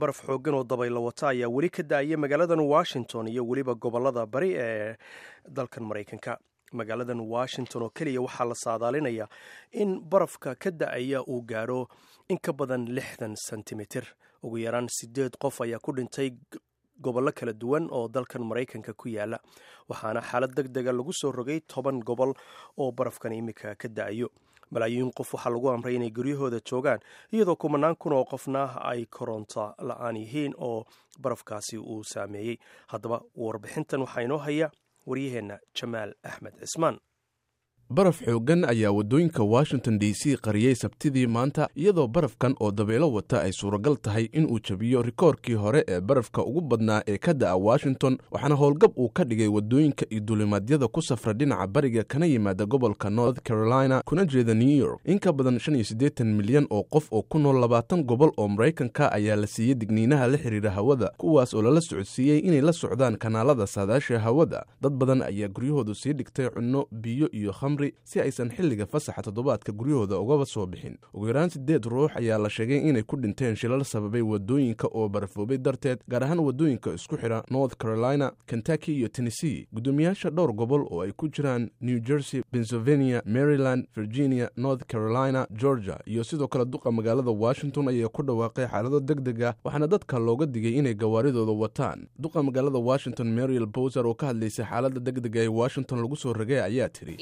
baraf xooggan oo dabaylo wata ayaa weli ka da-aya magaaladan washington iyo weliba gobolada bari ee dalkan maraykanka magaaladan washington oo keliya waxaa la saadaalinayaa in barafka ka da-aya uu gaadho in ka badan lixdan sentimitir ugu yaraan sideed qof ayaa ku dhintay gobollo kala duwan oo dalkan maraykanka ku yaala waxaana xaalad deg dega lagu soo rogay toban gobol oo barafkan imika ka da-ayo malaayiin qof waxaa lagu amray inay guryahooda joogaan iyadoo kumanaan kun oo qofna ay koronto la-aan yihiin oo barafkaasi uu saameeyey haddaba warbixintan waxaa inoo haya waryaheenna jamaal axmed cismaan baraf xooggan ayaa waddooyinka washington d c qariyey sabtidii maanta iyadoo barafkan oo dabeelo wata ay suuragal tahay inuu jabiyo rikoorkii hore ee barafka ugu badnaa ee ka da'a washington waxaana howlgab uu ka dhigay waddooyinka iyo duulimaadyada ku safra dhinaca bariga kana yimaada gobolka north carolina kuna jeeda new york in ka badan shan iyo siddeetan milyan oo qof oo ku nool labaatan gobol oo maraykanka ayaa la siiyey digniinaha la xiriira hawada kuwaas oo lala socodsiiyey inay la socdaan kanaalada saadaasha hawada dad badan ayaa guryahoodu sii dhigtay cunno biyo iyo khamri si aysan xilliga fasaxa toddobaadka guryahooda ugaba soo bixin ugu yaraan siddeed ruux ayaa la sheegay inay ku dhinteen shilal sababay waddooyinka oo barafoobay darteed gaar ahaan waddooyinka isku xidha north carolina kentucky iyo tennessee guddoomiyaasha dhowr gobol oo ay ku jiraan new jersey pennsylvania maryland virginia north carolina georgia iyo sidoo kale duqa magaalada washington ayaa ku dhawaaqay xaalado deg deg ah waxaana dadka looga digay inay gawaaridooda wataan duqa magaalada washington mariel bowser oo ka hadlaysay xaalada deg dega ee washington lagu soo ragay ayaa tidhi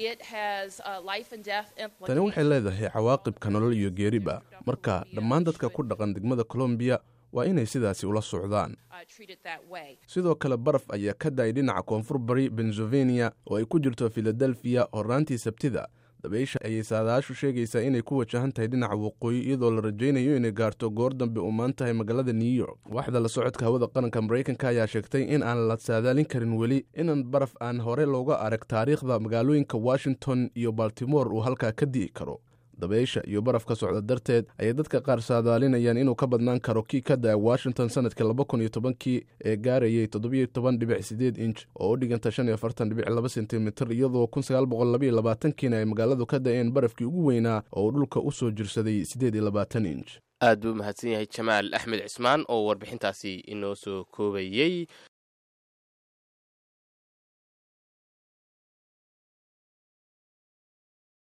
tani waxay leedahay cawaaqibka nolol iyo geeriba marka dhammaan dadka ku dhaqan degmada colombiya waa inay sidaasi ula socdaan sidoo kale baraf ayaa ka da-ay dhinaca koonfur bari pennsylvania oo ay ku jirto filadelfiya horaantii sabtida dabaysha ayay saadaashu sheegaysaa inay ku wajahan tahay dhinaca waqooyi iyadoo la rajaynayo inay gaarto goor dambe umaan tahay magaalada new york waaxda la socodka hawada qaranka maraykanka ayaa sheegtay in aan la saadaalin karin weli inan baraf aan hore looga arag taariikhda magaalooyinka washington iyo baltimore uu halkaa ka di'i karo dabaysha iyo baraf ka socda darteed ayay dadka qaar saadaalinayaan inuu ka badnaan karo kii ka da-a washington sanadkii laba kun iyo tobankii ee gaarayay toddobiyo toban dhibic sideed inch oo u dhiganta shan iyo afartan dhibic laba sentimitir iyadoo kun sagaal boqol labaiyo labaatankiina ay magaaladu ka da-een barafkii ugu weynaa oo uu dhulka u soo jirsaday siddeed iyo labaatan inch aad buu umahadsan yahay jamaal axmed cismaan oo warbixintaasi inoo soo koobayey